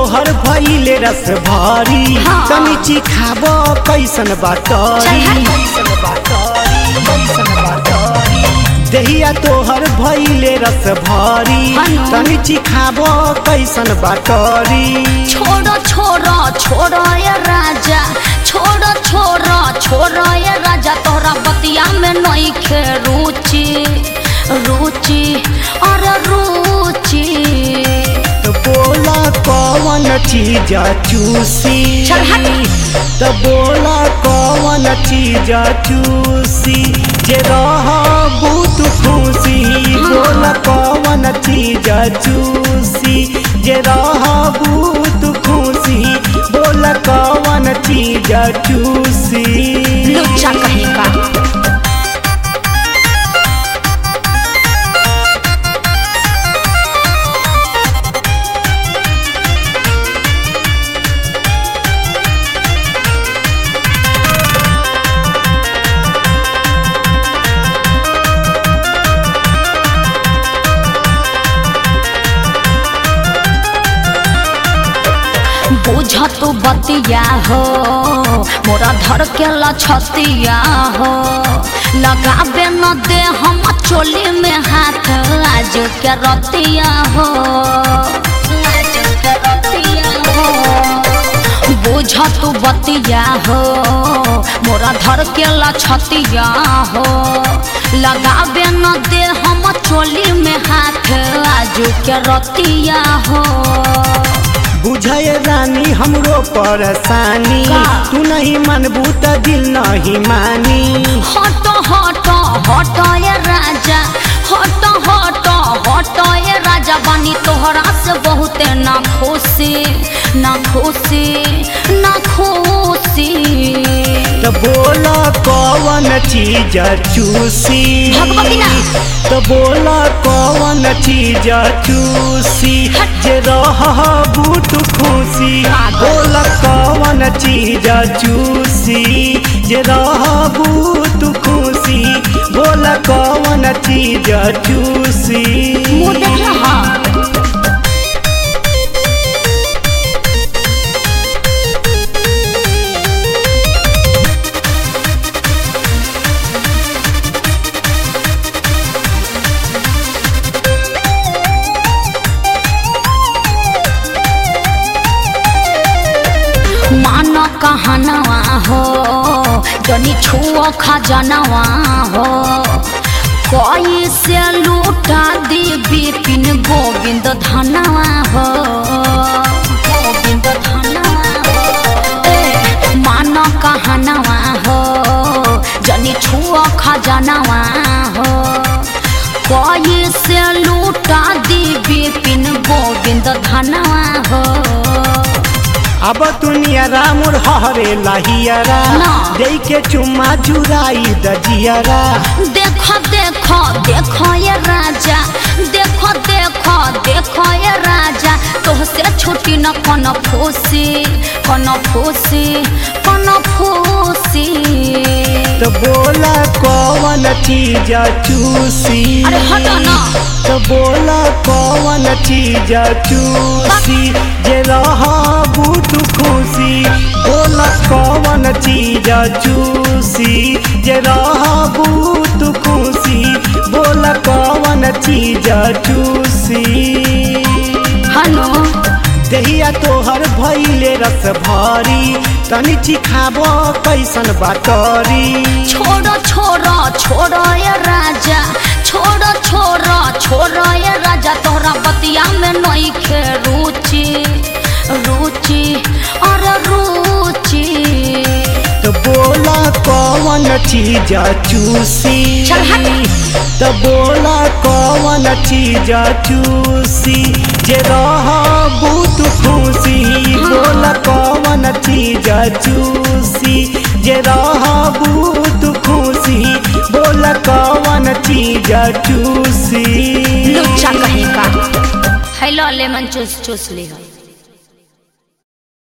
तोहर भइले रस भारी हाँ। तनी चिखाब कैसन बातरी कैसन बातरी कैसन बातरी दहिया तोहर भइले रस भारी हनु। तनी चिखाब कैसन बातरी छोड़ो छोड़ो छोड़ो ये राजा छोड़ो छोड़ो छोड़ो ये राजा तोहरा बतिया में नहीं खे रुचि रुचि अरे रुचि तो बोला कौन चीज चूसी चल हट। तो बोला कौन चीज चूसी जे रहबू तू खुशी बोला कौन चीज चूसी जे रहबू तू खुशी बोला कौन चीज चूसी लुच्चा कहेगा बुझ तू बतिया हो मोरा धर के लछतिया हो लगाबे न दे हम चोली में हाथ आज के रतिया हो आज के रतिया हो बुझ तू बतिया हो मोरा धर के लछतिया हो लगाबे न दे हम चोली में हाथ आज के रतिया हो बुझे रानी हमरो परेशानी का? तू नहीं मनबू त दिल नहीं मानी हट हट हट ये राजा हट हट हट ये राजा बनी तोहरा से बहुते ना खुशी ना खुशी ना खुशी तो बोला कौन चीज चूसी भगवती ना। तो बोला कौन चीज चूसी जे रहबू तू खुशी बोला कौन चीज चूसी जे रहबू तू खुशी बोला कौन चीज चूसी मुँह देख रहा मान कहनवा हो जनी छुओ खजनवा हो कोई से लूटा दी बिपिन गोविंद धनवा हो गोविंद धनवा हो ए, मान कहनवा हो जनी छुओ खजनवा हो कोई से लूटा दी बिपिन गोविंद धनवा हो अब दुनिया रामुर हरे लहियरा ना। दे के चुम्मा चुराई दजियरा देखो देखो देखो ये राजा देखो देखो देखो ये राजा तोहसे छुट्टी न कन फूसी कन फूसी कन फूसी तो बोला कौन चीज चूसी अरे हटो ना तो बोला कौन चीज चूसी जे रहबू तू खुशी बोला कौन चीज चूसी जे रहबू तू खुशी बोला कौन चीज चूसी हनो दहिया तोहर भइले रस भारी तनी चिखाब कैसन बातरी छोड़ो छोड़ो छोड़ो ये राजा छोड़ो छोड़ो छोड़ो ये राजा तोहरा बतिया में नहीं खे रुचि रुचि अरे रुचि तो बोला कौन चीज चूसी चल हट। तो बोला कौन चीज चूसी जे रहबू तू खुशी बोला कौन चीज चूसी जे रहबू तू खुशी बोला कौन चीज चूसी लुच्चा कहेगा हेलो लेमन चूस चूस ली है